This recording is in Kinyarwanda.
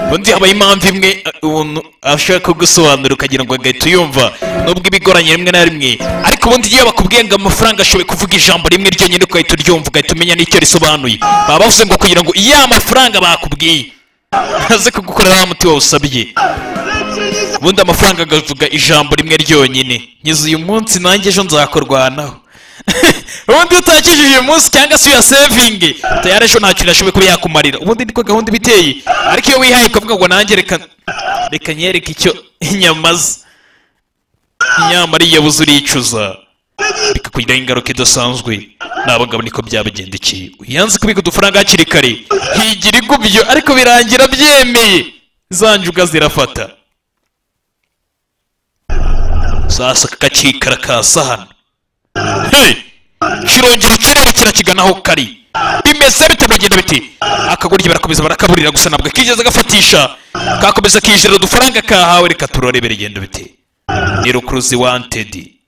ubundi habaho impamvu imwe uh, umuntu ashaka gusobanura ukagira ngo agahita uyumva nubwo ibigoranye rimwe na rimwe ariko ubundi iyo bakubwiye ngo amafaranga ashoboye kuvuga ijambo rimwe ryonyine ugahita uryumva ugahita umenya n'icyo risobanuye baba bavuze ngo kugira ngo iya mafaranga bakubwiye aze kugukorera wa muti wawusabye ubundi amafaranga agavuga ijambo rimwe ryonyine ngize uyu munsi nanjye ejo nzakurwanaho ubundi iyo utakishije uyu munsi cyangwa se uyasevinge tayari ejo nta kintu ashoboye kuba yakumarira ubundi niko gahunda iba iteye ariko iyo wihaye ukavuga ngo nanjye reka reka nyereke icyo inyama ze inyamara iyo yabuze uricuza bikakugiraho ingaruka idasanzwe ni abagabo niko byabagendekeye uyanze kubika udufaranga hakiri kare higira igubyo ariko birangira byemeye za njuga zirafata sasa kakikara kasa hano Hey! kirongera ukerewe kirakigana aho kari bimeze bite biragenda biti akagoryi barakomeza barakaburira gusa ntabwo kigeze agafatisha kakomeza kijira udufaranga kahawe reka turore biragenda biti ni rukuruzi wantedi